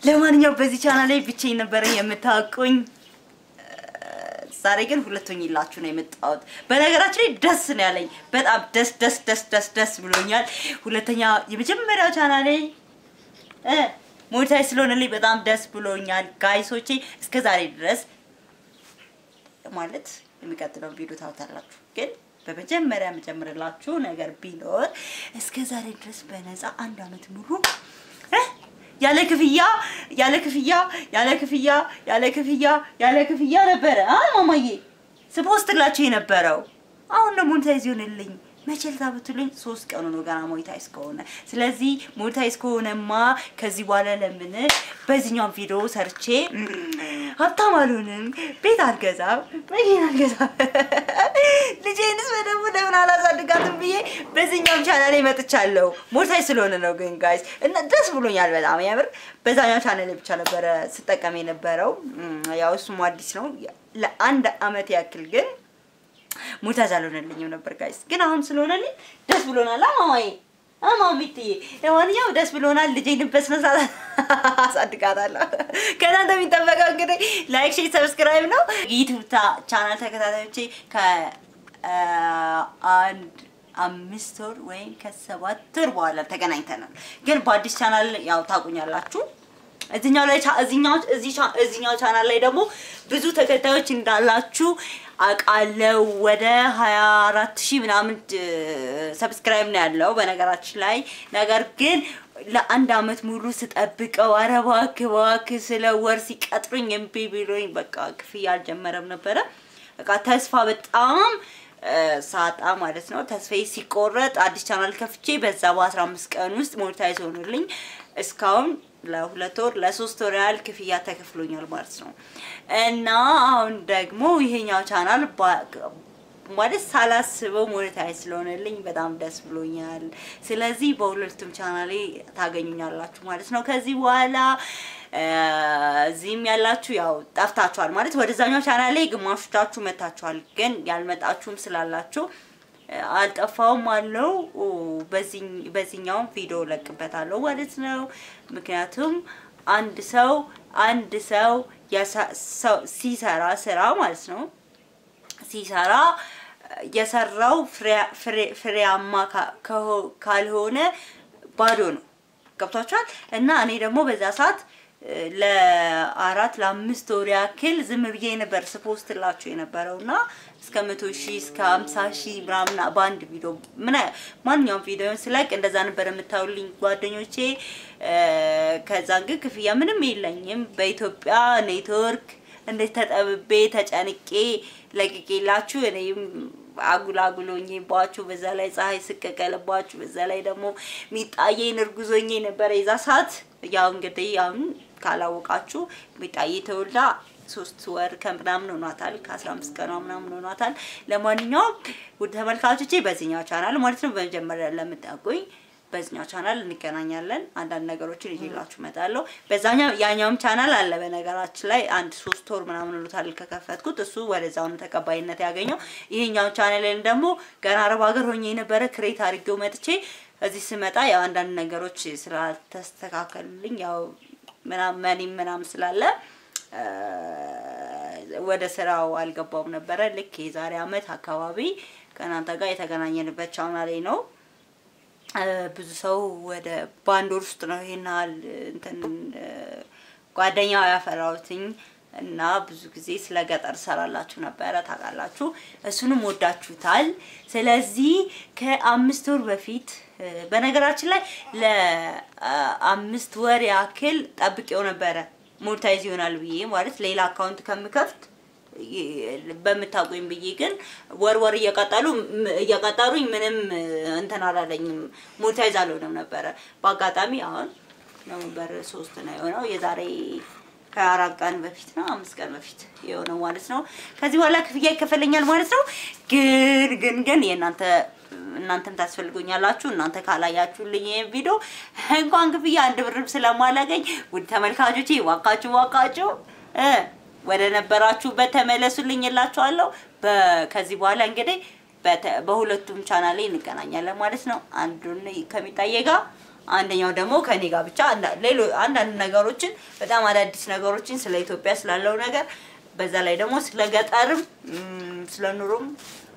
ለማንኛውም በዚህ ቻናል ላይ ብቻዬን ነበረ የምታውቁኝ። ዛሬ ግን ሁለቱኝ ይላችሁ ነው የመጣሁት። በነገራችን ላይ ደስ ነው ያለኝ፣ በጣም ደስ ደስ ደስ ደስ ደስ ብሎኛል። ሁለተኛ የመጀመሪያው ቻናሌ እ ሞኔታይዝ ስለሆነልኝ በጣም ደስ ብሎኛል ጋይሶቼ። እስከ ዛሬ ድረስ ማለት የሚቀጥለው ቪዲዮ ታውታላችሁ ግን በመጀመሪያ የምጀምርላችሁ ነገር ቢኖር እስከ ዛሬ ድረስ በነፃ አንድ አመት ሙሉ እ ያለ ክፍያ ያለ ክፍያ ያለ ክፍያ ያለ ክፍያ ያለ ክፍያ ነበረ አ ማማዬ ስፖስትላችሁ የነበረው አሁን ደግሞ ሞኔታይዝ ይሆንልኝ መቼ ልታ ብትሉኝ ሶስት ቀኑ ነው ገና ሞኔታይዝ ከሆነ። ስለዚህ ሞኔታይዝ ከሆነማ ከዚህ በኋላ ለምን በዚህኛው ቪዲዮ ሰርቼ ሀብታም አልሆንም፣ ቤት አልገዛም፣ መኪና አልገዛም፣ ልጄንስ በደንብ ለምን አላሳድጋትም ብዬ በዚህኛውም ቻናል መጥቻለሁ። ሞኔታይዝ ስለሆነ ነው ግን ጋይስ እና ደስ ብሎኛል በጣም የምር። በዛኛው ቻናል ብቻ ነበረ ስጠቀም የነበረው ያው እሱም አዲስ ነው ለአንድ አመት ያክል ግን ሞኔታይዝ አልሆነልኝም ነበር ጋይስ። ግን አሁን ስለሆነልኝ ደስ ብሎናል። አማማዬ አማሚትዬ፣ ለማንኛውም ደስ ብሎናል። ልጄን በስነ ስርዓት አሳድጋታለሁ። ከእናንተ የሚጠበቀው እንግዲህ ላይክ፣ ሼር፣ ሰብስክራይብ ነው። ዩቲዩብ ቻናል ተከታታዮቼ ከአንድ አምስት ወር ወይም ከሰባት ወር በኋላ ተገናኝተናል። ግን በአዲስ ቻናል ያው ታውቁኛላችሁ እዚኛው ላይ እዚኛው እዚኛው ቻናል ላይ ደግሞ ብዙ ተከታዮች እንዳላችሁ አውቃለሁ። ወደ 24 ሺህ ምናምን ሰብስክራይብ ነው ያለው በነገራችን ላይ ነገር ግን ለአንድ አመት ሙሉ ስጠብቀው ኧረ እባክህ እባክህ ስለ ወር ሲቀጥሩኝ እምቢ ብሎኝ በቃ ክፍያ አልጀመረም ነበረ። በቃ ተስፋ በጣም ሳጣ ማለት ነው። ተስፋዬ ሲቆረጥ አዲስ ቻናል ከፍቼ በዛ በ15 ቀን ውስጥ ሞኔታይዝ ሆኖልኝ እስካሁን ለሁለት ወር ለሶስት ወር ያህል ክፍያ ተከፍሎኛል ማለት ነው። እና አሁን ደግሞ ይሄኛው ቻናል ማለት ሳላስበው ሞኔታይዝ ስለሆነልኝ በጣም ደስ ብሎኛል። ስለዚህ በሁለቱም ቻናሌ ታገኙኛላችሁ ማለት ነው። ከዚህ በኋላ እዚህም ያላችሁ ያው ጠፍታችኋል ማለት ወደዛኛው ቻናሌ ግማሾቻችሁ መታችኋል፣ ግን ያልመጣችሁም ስላላችሁ አልጠፋውም አለው በዚህኛውም ቪዲዮ ለቅበታለሁ ማለት ነው። ምክንያቱም አንድ ሰው አንድ ሰው ሲሰራ ስራ ማለት ነው ሲሰራ የሰራው ፍሬያማ ካልሆነ ባዶ ነው። ገብቷችኋል? እና እኔ ደግሞ በዛ ሰዓት ለአራት ለአምስት ወር ያክል ዝም ብዬ ነበር ስፖስትላችሁ የነበረው እና እስከ መቶ ሺህ እስከ ሀምሳ ሺህ ምናምን በአንድ ቪዲዮ ምን ማንኛውም ቪዲዮን ስለቅ እንደዛ ነበር የምታዩልኝ ጓደኞቼ። ከዛን ግን ክፍያ ምንም የለኝም በኢትዮጵያ ኔትወርክ እንዴት ተጠብቤ ተጨንቄ ለቅቄላችሁ እኔም አጉል አጉሎኝባችሁ በዛ ላይ ፀሐይ ስቀቀልባችሁ በዛ ላይ ደግሞ ሚጣዬን እርጉዞኜ ነበረ የዛ ሰዓት። ያው እንግዲህ አሁን ካላወቃችሁ ሚጣዬ ተወልዳ ሶስት ወር ከምናምን ሆኗታል። ከአስራ አምስት ቀኗ ምናምን ሆኗታል። ለማንኛውም ውድ ተመልካቾቼ በዚህኛው ቻናል ማለት ነው በመጀመሪያ ለምታውቁኝ በዚህኛው ቻናል እንገናኛለን። አንዳንድ ነገሮችን ይዤላችሁ እመጣለሁ። በዛኛው ያኛውም ቻናል አለ በነገራችን ላይ አንድ ሶስት ወር ምናምን ሆኖታል ከከፈትኩት። እሱ ወደዛው ነው ተቀባይነት ያገኘው። ይሄኛው ቻናልን ደግሞ ገና አረብ ሀገር ሆኜ የነበረ ክሬት አድርጌው መጥቼ እዚህ ስመጣ ያው አንዳንድ ነገሮች ስላልተስተካከሉልኝ ያው ምናምን መኒም ምናምን ስላለ ወደ ስራው አልገባውም ነበረ። ልክ የዛሬ አመት አካባቢ ከእናንተ ጋር የተገናኘንበት ቻናሌ ነው። ብዙ ሰው ወደ በአንድ ወር ውስጥ ነው ይሄን ያህል እንትን ጓደኛ ያፈራሁትኝ እና ብዙ ጊዜ ስለ ገጠር ሰራላችሁ ነበረ ታውቃላችሁ። እሱንም ወዳችሁታል። ስለዚህ ከአምስት ወር በፊት በነገራችን ላይ ለአምስት ወር ያክል ጠብቄው ነበረ ሞኔታይዝ ይሆናል ብዬ ማለት ሌላ አካውንት ከምከፍት በምታውቁኝ ብዬ ግን ወር ወር እየቀጠሉ እየቀጠሩኝ ምንም እንትን አላለኝም፣ ሞኔታይዝ አልሆነም ነበረ። በአጋጣሚ አሁን ኖቨምበር ሶስት ነው የሆነው የዛሬ ከአራት ቀን በፊት ነው አምስት ቀን በፊት የሆነው ማለት ነው። ከዚህ በኋላ ክፍያ ይከፈለኛል ማለት ነው። ግን ግን ግን የእናንተ እናንተም ታስፈልጉኛላችሁ። እናንተ ካላያችሁልኝ ይሄን ቪዲዮ እንኳን ክፍያ አንድ ብርም ስለማላገኝ ውድ ተመልካቾቼ ዋካችሁ ዋካችሁ እ ወደ ነበራችሁበት ተመለሱልኝ እላችኋለሁ። ከዚህ በኋላ እንግዲህ በሁለቱም ቻናሌ እንገናኛለን ማለት ነው። አንዱን ከሚጣዬ ጋር አንደኛው ደግሞ ከኔ ጋር ብቻ አንዳ- ሌሎ አንዳንድ ነገሮችን በጣም አዳዲስ ነገሮችን ስለ ኢትዮጵያ ስላለው ነገር በዛ ላይ ደግሞ ስለ ገጠርም እም፣ ስለ ኑሮም